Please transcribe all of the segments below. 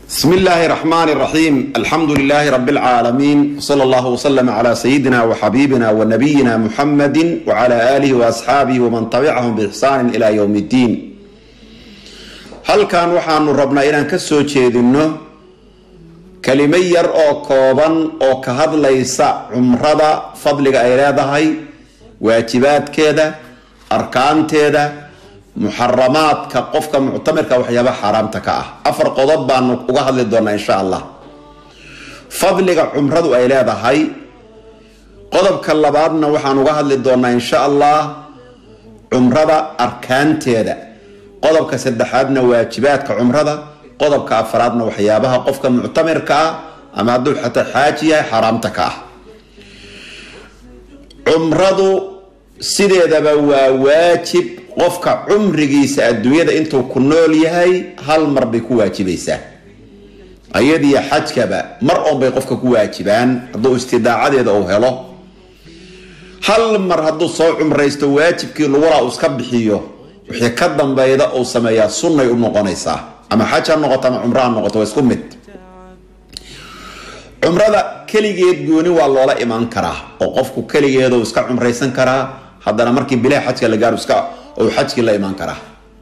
بسم الله الرحمن الرحيم الحمد لله رب العالمين صلى الله وسلم على سيدنا وحبيبنا ونبينا محمد وعلى آله وأصحابه ومن تبعهم بإحسان إلى يوم الدين halkan waxaanu rabnaa inaan ka soo jeedinno kelimo yar oo kooban oo ka hadlaysa cumrada fadliga ay leedahay waajibaadkeeda arkaanteeda muxaramaadka qofka muctamirka waxyaaba xaaraamta ka ah afar qodob baanu uga hadli doonaa insha allah fadliga cumradu ay leedahay qodobka labaadna waxaan uga hadli doonaa insha allah cumrada arkaanteeda qodobka saddexaadna waajibaadka cumrada qodobka afaraadna waxyaabaha qofka muctamirka ah ama hadduu xataa xaaji yahay xaaraamta ka ah cumradu sideedaba waa waajib qofka cumrigiisa adduunyada intuu ku nool yahay hal mar bay ku waajibaysaa ayadiyo xajkaba mar oon bay qofka ku waajibaan hadduu istidaacadeeda uu helo hal mar hadduu soo cumraysto waajibkii lagulaa uu iska bixiyo wixii ka dambeyda uu sameeyaa sunnay u noqonaysaa ama xaj ha noqoto ama cumro ha noqoto waa isku mid cumrada keligeed gooni waa loola imaan karaa oo qofku keligeedu iska cumraysan karaa haddana markii bilaha xajka la gaaro iska uu xajkii la imaan karaa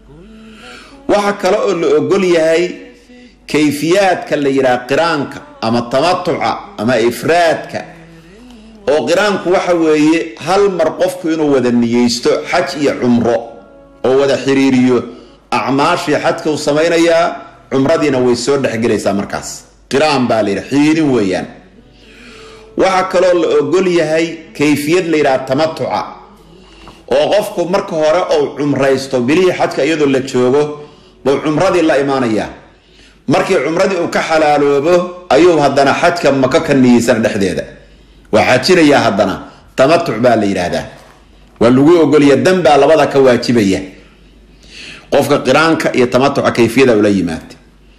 waxa kale oo la ogol yahay kayfiyaadka la yidhaha qiraanka ama tamatuca ama ifraadka oo qiraanku waxa weeye hal mar qofku inuu wada niyeysto xaj iyo cumro oo wada xiriiriyo acmaashii xajka uu samaynayaa cumradiina way soo dhexgelaysaa markaas qiraan baa la yidhaha xiriirin weeyaan waxaa kaloo la ogol yahay kayfiyad la yidhaha tamatuca oo qofku marka hore uu cumraysto bilihii xajka iyadoo la joogo buu cumradii la imaanayaa markii cumradii uu ka xalaaloobo ayuu haddana xajka maka ka niyeysana dhexdeeda waa xajinayaa haddana tamatuc baa la yidhaahdaa waa lagu ogolya danbaa labada ka waajibaya qofka qiraanka iyo tamatuca kayfiyada ula yimaada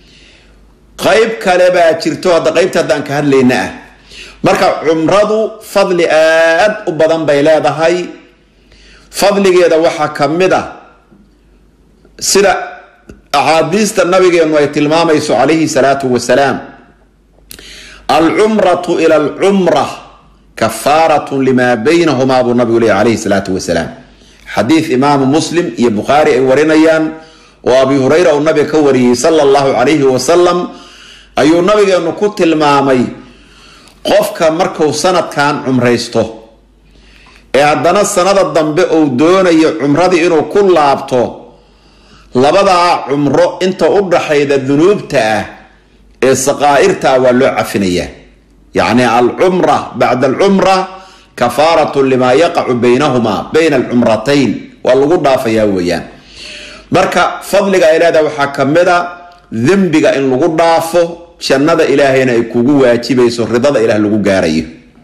qayb kale baa jirto hadda qaybta haddaan ka hadlayna ah marka cumradu fadli aad u badan bay leedahay fadligeeda waxaa ka mid ah sida axaadiista nabigeenu ay tilmaamayso calayhi salaatu wasalaam alcumratu ila alcumra kafaaratun limaa baynahumaa buu nabigu leeya calayhi salaatu wasalaam xadiid imaamu muslim iyo bukhaari ay warinayaan oo abi hureyra uu nabiga ka wariyey sala allahu calayhi wasalam ayuu nabigeenu ku tilmaamay qofka markuu sanadkan cumraysto ee haddana sanada dambe uu doonayo cumradii inuu ku laabto labadaa cumro inta u dhaxayda dunuubta ah ee saqaa'irta ah waa loo cafinayaa yacni alcumra bacda alcumra kafaaratun limaa yaqacu baynahumaa bayna alcumratayn waa lagu dhaafayaa weeyaan marka fadliga ay leedahay waxaa ka mid a dembiga in lagu dhaafo jannada ilaahayna ay kugu waajibayso ridada ilaah lagu gaarayo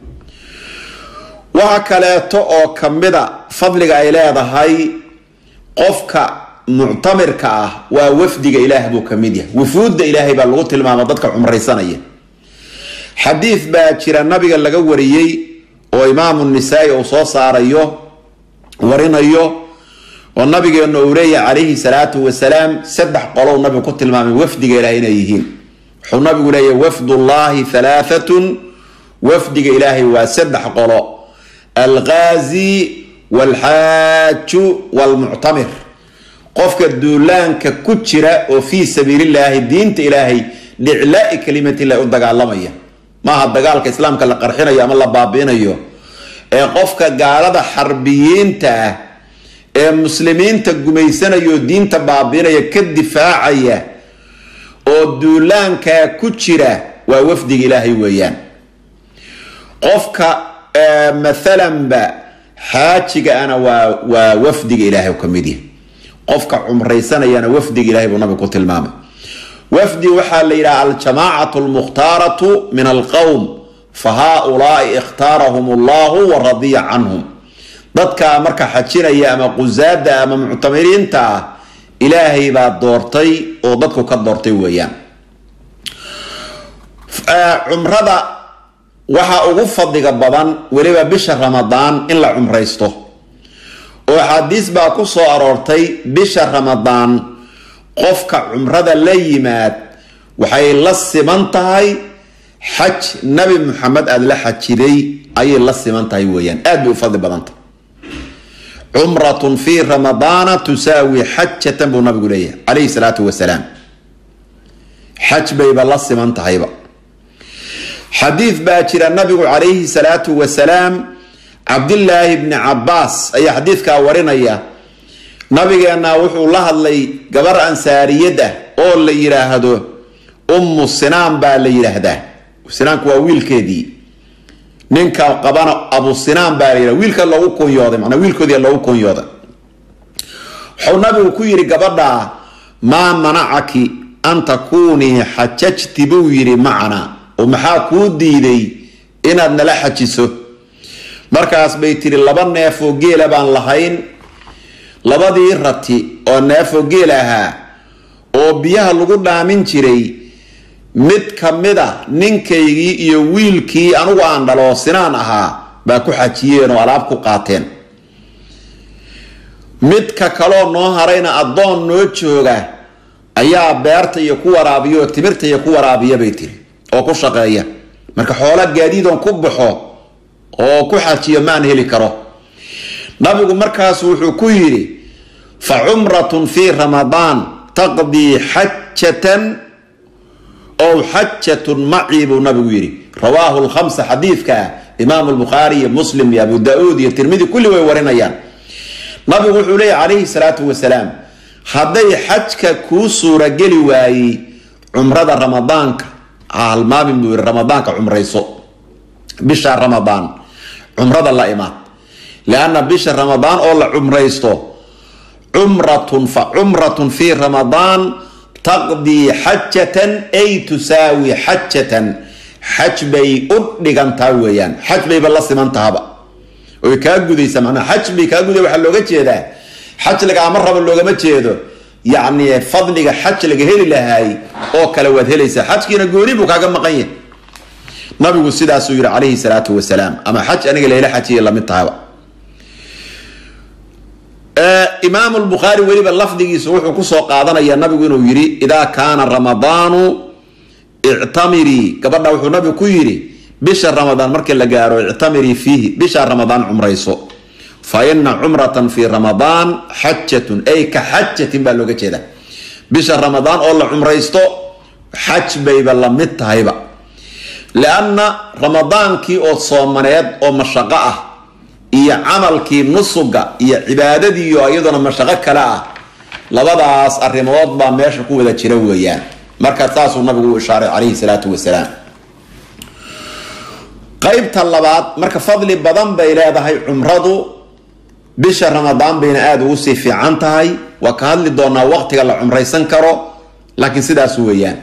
waxa kaleeto oo ka mida fadliga ay leedahay qofka muctamirka ah waa wafdiga ilaah buu ka mid yahay wufuudda ilaahay baa lagu tilmaama dadka cumraysanaya xadiid baa jira nabiga laga wariyey oo imaamu nisaa-i uu soo saarayo warinayo oo nabigeenu uu leeyahay calayhi salaatu wasalaam saddex qolow nabigu ku tilmaamay wafdiga ilaah inay yihiin wuxuu nabigu leeyahay wafdullaahi halaaatun wafdiga ilaahay waa saddex qolo alqaazi walxaaju walmuctamir qofka duulaanka ku jira oo fii sabiilillaahi diinta ilaahay liclaai kalimatillahi u dagaalamaya maaha dagaalka islaamka la qarxinayo ama la baabiinayo ee qofka gaalada xarbiyiinta ah ee muslimiinta gumaysanayao diinta baabiinaya ka difaacaya oo duulaankaa ku jira waa wafdiga ilaahay weeyaan qofka maalanba xaajiga ana waa waa wafdiga ilaahay ka mid yahay qofka cumraysanayana wafdiga ilahay buu nabigu ku tilmaamay wafdi waxaa la yidhaha aljamaacatu lmukhtaaratu min alqowm fa haaulaai ikhtaarahum allahu wa radiya canhum dadka marka xajinaya ama qusaada ama muctamiriinta ah ilaahay baa doortay oo dadku ka doortay weeyaan cumrada waxaa ugu fadliga badan weliba bisha ramadaan in la cumraysto oo axaadiis baa ku soo aroortay bisha ramadaan qofka cumrada la yimaad waxay la siman tahay xaj nabi muxamed aada la xajiday ayay la siman tahay weeyaan aad bay u fadli badantah cumratun fii ramadaana tusaawi xajatan buu nabigu leeyahay calayhi salaatu wasalaam xaj bayba la siman tahayba xadiid baa jira nabigu calayhi salaatu wasalaam cabdillaahi bni cabaas ayaa xadiidkaa warinaya nabigeenna wuxuu la hadlay gabar ansaariyad ah oo la yidhaahdo ummu sinaan baa la yidhaahdaa sinaanku waa wiilkeedii ninka qabana abu sinaan baa la yidhahda wiilka loogu kunyooday manaa wiilkoodii loogu kunyooday wuxuu nabigu ku yidhi gabadha maa manacaki an takuunii xajajti buu yidhi macana oo maxaa kuu diiday inaad nala xajiso markaas bay tiri laba neef oo geela baan lahayn labadii rati oo neefoo geel ahaa oo biyaha lagu dhaamin jiray mid ka mid a ninkaygii iyo wiilkii anugu aan dhalo sinaan ahaa baa ku xajiyeen oo alaab ku qaateen midka kaloo noo harayna addoon noo jooga ayaa beerta iyo ku waraabiya oo timirta iyo ku waraabiya bay tiri oo ku shaqeeya marka xoola gaadiidon ku baxo oo ku xajiyo maan heli karo nabigu markaas wuxuu ku yidhi fa cumratun fii ramadaan taqdii xajatan ow xajatun macii buu nabigu yidhi rawaahu lkhamsa xadiidka imaamu lbukhaari iyo muslim iyo abu da-uud iyo tirmidi kulli way warinayaan nabigu wuxuu leeyahy calayhi salaatu wasalaam hadday xajka kuu suurageli waayey cumrada ramadaanka halmaamin buu yihi ramadaanka cumrayso bisha ramadaan cumrada la imaad lianna bisha ramadaan oo la cumraysto cumratun fa cumratun fii ramadaan taqdii xajatan ay tusaawi xajatan xaj bay u dhigantaa weeyaan xaj bayba la simantahaba oy kaa gudaysa manaa xaj bay kaa guday waxaa looga jeedaa xaj lagaama rabo loogama jeedo yacni fadliga xaj laga heli lahaay oo kale waad helaysaa xajkiina gooni buu kaaga maqan yahay nabigu sidaasuu yihi calayhi salaatu wasalaam ama xaj aniga layla xajiya lamid tahaba imaamu lbukhaari weliba lafdigiisa wuxuu kusoo qaadanaya nabigu inuu yidhi idaa kaana ramadaanu ictamirii gabadha wuxuu nabigu ku yidhi bisha ramadaan markii la gaaro ictamirii fiihi bisha ramadaan cumrayso fa ina cumratan fii ramadaan xajatun ay ka xajatin baa looga jeeda bisha ramadaan oo la cumraysto xaj bayba la mid tahayba lianna ramadaankii oo soomaneed oo mashaqo ah iyo camalkii nusuga iyo cibaadadiiyo iyaduna mashaqo kale ah labadaas arrimood baa meesha ku wada jira weeyaan marka saasuu nabigu u ishaaray calayhi salaatu wasalaam qaybta labaad marka fadli badan bay leedahay cumradu bisha ramadaan bayna aada ugu sii fiican tahay waa ka hadli doonaa waqtiga la cumraysan karo laakiin sidaas weeyaan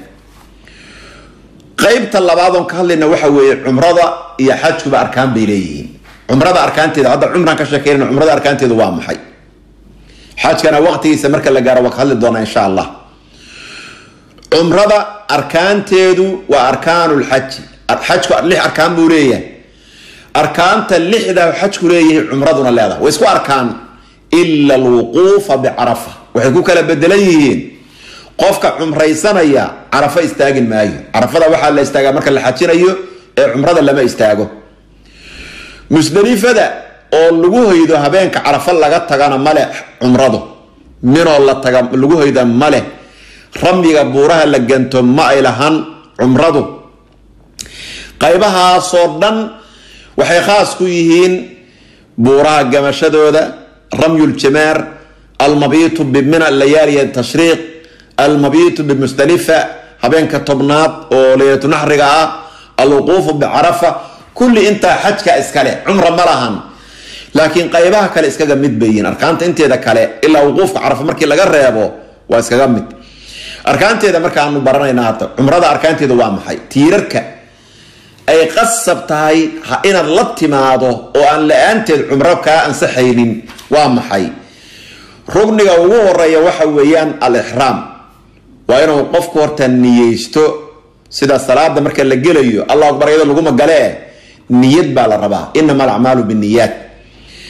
qaybta labaad oon ka hadlayna waxa weeye cumrada iyo xajkuba arkaan bay leeyihiin cumrada arkaanteeda hadda cumraan ka sheekeynana cumrada arkaanteedu waa maxay xajkana waqtigiisa marka la gaaro waa ka hadli doonaa insha allah cumrada arkaanteedu waa arkaanulxaji xajku lix arkaan buu leeyahay arkaanta lixda xajku leeyahay cumraduna leedahay way isku arkaan ila alwuquufa bicarafa waxay ku kala bedelan yihiin qofka cumraysanaya carafo istaagin maayo carafada waxaa la istaagaa marka la xajinayo ee cumrada lama istaago musdelifada oo lagu hoydo habeenka carafo laga tagana male cumradu minoo la taga lagu hoyda male ramyiga buuraha la ganto ma ay lahan cumradu qaybahaasoo dhan waxay khaas ku yihiin buuraha gamashadooda ramyuljamaar almabiitu bimina layaaliya tashriiq almabiitu bimusdalifa habeenka tobnaad oo leylatu naxriga ah alwuquufu bicarafa kulli intaa xajka iskale cumra ma lahan laakiin qaybaha kale iskaga mid bayiin arkaanta inteeda kale ilaa wuquufka carafa markii laga reebo waa iskaga mid arkaanteeda markaanu baranayna hadda cumrada arkaanteeda waa maxay tiirarka ay qasab tahay inaad la timaado oo aan la-aanteed cumro kaa ansaxaynin waa maxay rugniga ugu horeeya waxa weeyaan al-ixraam waa inuu qofku horta niyeysto sida salaada marka la gelayo allah akbar iyadoo laguma galee niyad baa la rabaa inama alacmaalu biniyaat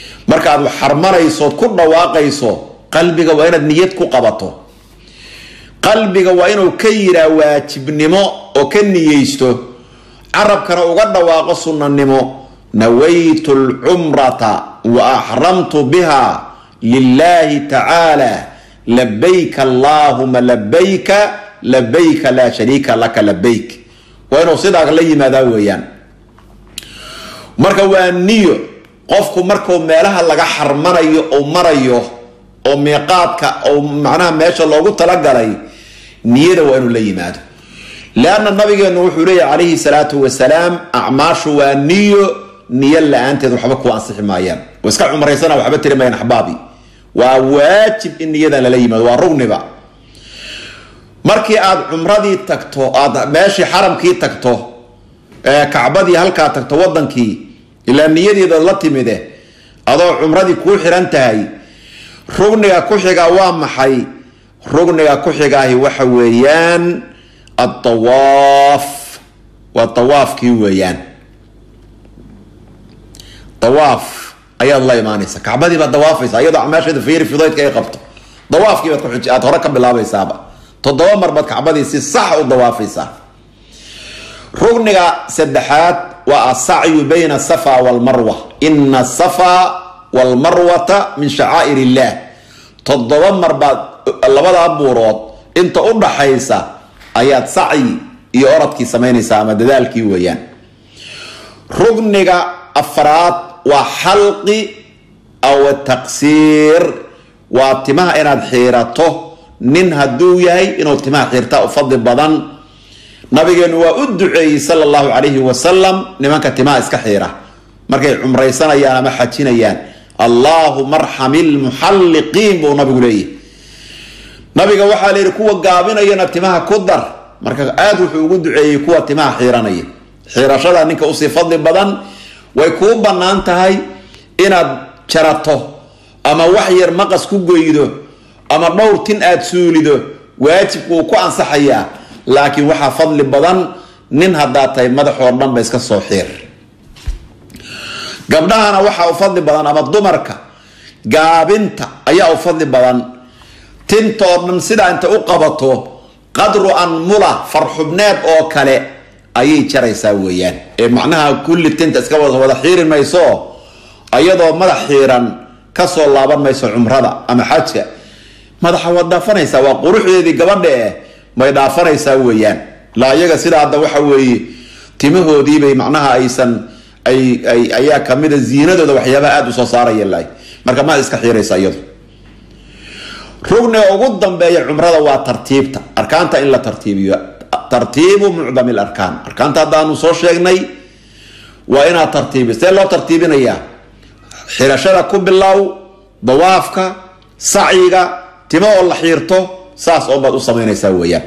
markaad xarmanayso ku dhawaaqayso qalbiga waa inaad niyad ku qabato qalbiga waa inuu ka yiraa waajibnimo oo ka niyeysto carabkana uga dhawaaqo sunnanimo nawaytu lcumrata wa axramtu biha lilahi tacaala labayka allaahuma labayka labayka laa shariika laka labayk waa inuu sidaa la yimaadaa weeyaan marka waa niyo qofku markuu meelaha laga xarmanayo ou marayo oo miiqaadka ou macnaha meesha loogu talagalay niyada waa inuu la yimaado leanna nabigeenu wuxuu leeyahy calayhi salaatu wasalaam acmaashu waa niyo niyo la-aanteed waxba ku ansixi maayaan oo iska cumraysana waxba tiri mayaan axbaabi waa waajib in niyadan lala yimaado waa rugniba markii aad cumradii tagto aad meeshii xaramkii tagto kacbadii halkaa tagto wadankii ilaa niyadeeda la timide adoo cumradii kuu xiran tahay rugniga ku xiga waa maxay rugniga ku xigaahi waxa weeyaan adawaaf waa dawaafkii weeyaan dawaaf ayaad la imaanaysa kacbadii baad dawaafaysa iyadoo acmaasheeda fiiri fidaydka ay qabto dawaafkii baad ku aad hore ka bilaabaysaaba toddoba mar baad kacbadii si sax u dawaafaysaa rugniga saddexaad waa asacyu bayna asafa walmarwa ina asafa walmarwata min shacaa'ir illah toddoba mar baad labada buurood inta u dhaxaysa ayaad sacyi iyo oradkii samaynaysaa ama dadaalkii weeyaan rugniga afraad waa xalqi aw taqsiir waa timaha inaad xiirato nin hadduu yahay inuu timaha xiirtaa u fadli badan nabigeenu waa u duceeyey sala allahu calayhi wasalam nimanka timaha iska xiira markay cumraysanayaan ama xajinayaan allaahuma arxami lmuxalliqiin buu nabigu leeyahy nabiga waxaa layidhi kuwa gaabinayana timaha ku dar marka aada wuxuu ugu duceeyey kuwa timaha xiiranaya xiirashada ninka usii fadli badan way kuu bannaan tahay inaad jarato ama wax yar maqas ku goydo ama dhowr tin aad suulido waajibku uu ku ansaxayaa laakiin waxaa fadli badan nin haddaad tahay madaxoo dhan ba iska soo xiir gabdhahana waxaa u fadli badan ama dumarka gaabinta ayaa u fadli badan tintoo dhan sidaa inta u qabato qadru anmula farxubneed oo kale ayay jaraysaa weeyaan ee macnaha kulli tinta iska wada xiiri mayso iyadoo madax xiiran kasoo laaban mayso cumrada ama xajka madaxa waad dhaafanaysaa waa quruxdeedii gabadha eh may dhaafanaysaa weeyaan laa iyaga sida hadda waxa weeye timahoodiibay macnaha aysan ay ay ayaa kamida ziinadooda waxyaabaha aada usoo saaraya lahay marka maad iska xiiraysa iyadu rugniga ugu dambeeya cumrada waa tartiibta arkaanta in la tartiibiyo tartiibu mucdami larkaan arkaanta haddaanu soo sheegnay waa inaad tartiibi see loo tartiibinayaa xirashada ku bilow dawaafka sacyiga timo oo la xiirto saas oo baad u samaynaysaa weeyaan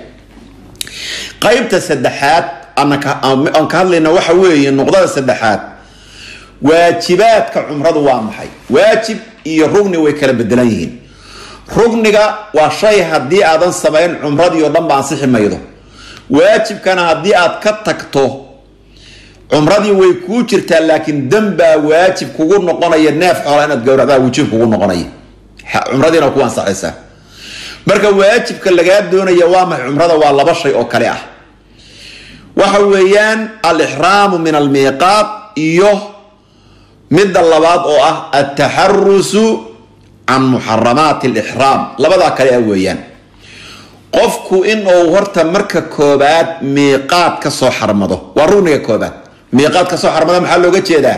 qaybta saddexaad aan ka hadlayna waxa weeye nuqdada saddexaad waajibaadka cumradu waa maxay waajib iyo rugni way kala bedelan yihiin rugniga waa shay haddii aadan samayn cumradii oo dhan ba ansixi maydo waajibkana haddii aad ka tagto cumradii way kuu jirtaa laakiin danbaa waajib kugu noqonaya neef xoola inaad gowracdaa wujuub kugu noqonaya cumradiina ku ansaxaysaa marka waajibka lagaa doonaya waa maxay cumrada waa laba shay oo kale ah waxa weeyaan alixraamu min almiiqaat iyo midda labaad oo ah altaxarusu can muxaramaati alixraam labadaa kale ah weeyaan qofku in uu horta marka koobaad miiqaad ka soo xarmado waa rugniga koobaad miiqaad ka soo xarmada maxaa looga jeedaa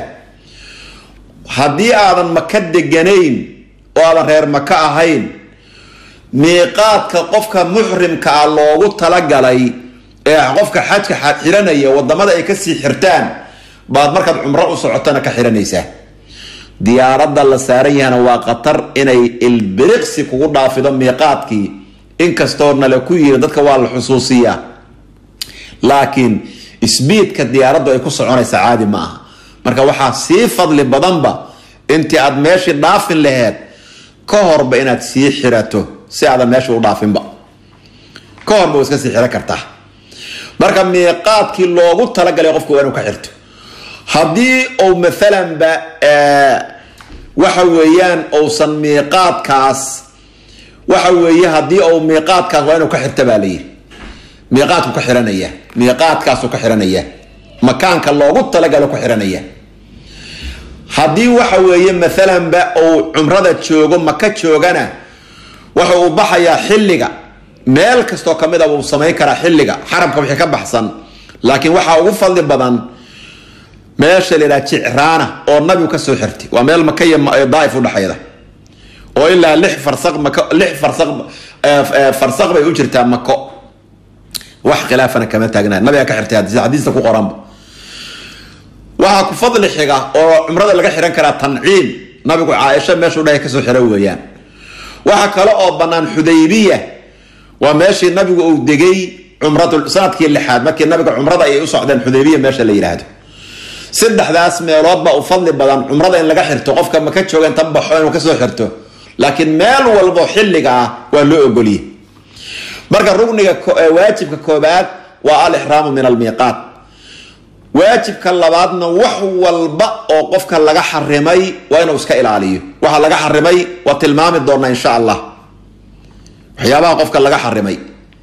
haddii aadan maka deganayn oo aadan reer maka ahayn miiqaadka qofka muxrimka ah loogu talagalay ee qofka xajka xiranaya wadamada ay kasii xirtaan baad markaad cumro u socotana ka xiranaysaa diyaaradda la saaran yahana waa khatar inay ilbiriqsi kugu dhaafido miiqaadkii inkastoo nale ku yiri dadka waa la xusuusiyaa laakiin sbiidka diyaaraddu ay ku soconaysa caadi ma aha marka waxaa sii fadli badanba intii aad meeshii dhaafin laheed ka horba inaad sii xirato si aadan meesha u dhaafinba ka horba iska sii xiran kartaa marka miiqaadkii loogu talagalay qofka waa inuu ka xirto haddii uu maalanba waxa weeyaan uusan miiqaadkaas waxa weeye haddii uu miiqaadkaas waa inuu ka xirta baa layidhi miiqaadku ka xiranaya miiqaadkaasuu ka xiranaya makaanka loogu talagalo ku xiranaya haddii waxa weeye maalanba uu cumrada joogo maka joogana waxa uu baxayaa xilliga meel kastoo kamid a uu samayn karaa xilliga xaramka wixii ka baxsan laakiin waxaa ugu fadli badan meesha la yidhaha jicraana oo nabigu ka soo xirtay waa meel maka iyo daaif udhexayda oo ilaa lix farsaq mako lix farsaq farsaq bay u jirtaa mako wax khilaafana kama taagnaa nabiga ka xirtay xadiista ku qoranba waxaa ku fadli xiga oo cumrada laga xihan karaa tanciim nabigu caaisha meeshuu dhahay kasoo xira weeyaan waxaa kale oo bannaan xudaybiya waa meeshii nabigu uu degay cumratu sanadkii lixaad markii nabiga cumrada ay u socdeen xudaybiya meesha la yidhaahdo saddexdaas meeloodba u fadli badan cumrada in laga xirto qofka maka jooga inta baxo inuu kasoo xirto laakiin meel walbo xilliga ah waa loo ogoliye marka rugniga waajibka koobaad waa alixraamu min almiiqaat waajibka labaadna wax walba oo qofka laga xarimay waa inuu iska ilaaliyo waxa laga xarimay waa tilmaami doonaa insha allah waxyaabaha qofka laga xarimay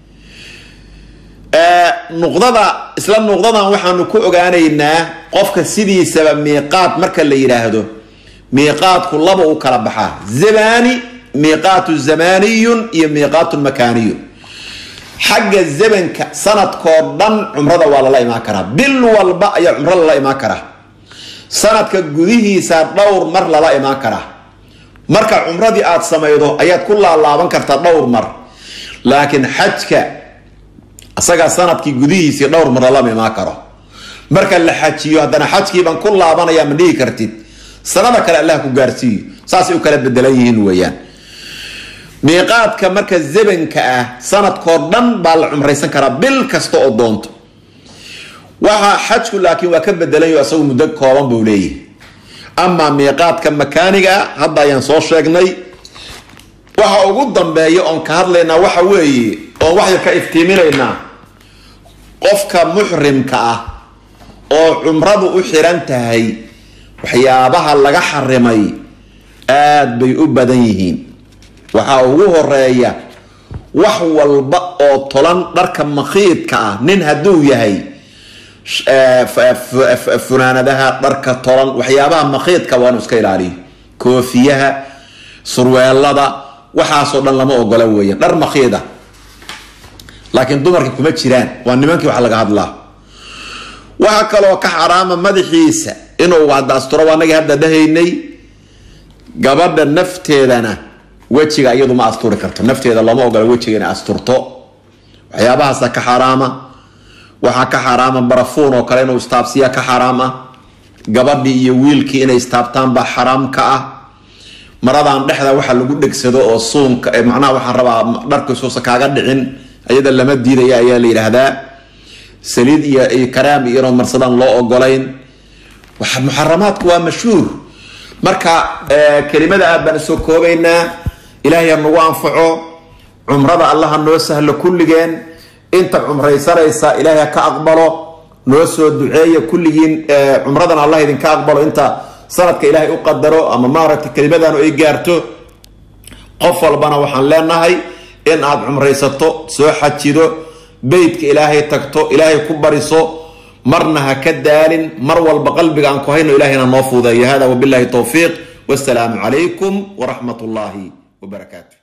nuqdada isla nuqdadan waxaanu ku ogaanaynaa qofka sidiisaba miiqaat marka la yidhaahdo miiqaatku laba u kala baxaa zamani miiqaatu zamaniyun iyo miiqaatun makaaniyun xagga zamanka sanadkoo dhan cumrada waa lala imaan karaa bil walba ayaa cumro lala imaan karaa sanadka gudihiisa dhowr mar lala imaan karaa marka cumradii aada samaydo ayaad ku laalaaban kartaa dhowr mar laakiin xajka isagaa sanadkii gudihiisii dhowr mar lalama imaan karo marka la xajiyo haddana xajkiibaan ku laabanaya ma dhihi kartid sanada kale allah ku gaarsiiyo saasay u kala bedelan yihiin weeyaan miiqaadka marka zabanka ah sanadkoo dhan baa la cumraysan karaa bil kasta oo doonto waxaa xajku laakiin waa ka bedelanyo isagu muddo kooban buu leeyahay amaa miiqaadka makaaniga ah hadda ayaan soo sheegnay waxa ugu dambeeya oon ka hadlaynaa waxa weeye oon wax yar ka iftiiminaynaa qofka muxrimka ah oo cumradu u xiran tahay waxyaabaha laga xarimay aada bay u badan yihiin waxaa ugu horeeya wax walba oo tolan dharka makhiidka ah nin hadduu yahay funaanadaha dharka tolan waxyaabaha makhiidka waa inu iska ilaaliyo koofiyaha surweelada waxaasoo dhan lama ogola weeyaan dhar makhiida laakiin dumarka kuma jiraan waa nimankii wax laga hadlaa waxaa kaloo ka xaraama madaxiisa inuu hadda asturo waa nagii hadda dhahaynay gabadha nafteedana wejiga iyadu ma asturi karto nafteeda looma ogola wejiga inay asturto waxyaabahaasa ka xaraama waxaa ka xaraama barafuun oo kale inuu istaabsiya ka xaraam ah gabadhii iyo wiilkii inay istaabtaan baa xaraam ka ah maradan dhexda waxa lagu dhegsado oo suunka macnaha waxaan rabaa dharkiisuusa kaaga dhicin ayada lama diidaya ayaa la yidhaahdaa saliid iyo karaam iyo inoo marsadaan loo ogolayn muxaramaadku waa mashhuur marka kelimada aad baan soo koobaynaa ilaahay ha nagu anfaco cumrada allaha noo sahlo kulligeen inta cumraysanaysa ilaahay ha ka aqbalo noo soo duceeya kulligiin cumradan allah idinka aqbalo inta sanadka ilaahay u qadaro ama maaragtay kelimadanu ay gaarto qof walbana waxaan leenahay in aad cumraysato soo xajido beytka ilaahay tagto ilaahay ku bariso marna ha ka daalin mar walba qalbiga aan ku hayno ilahayna noo fuudeeyo hada wabillahi towfiiq wasalaamu calaykum waraxmat ullaahi wabarakaatu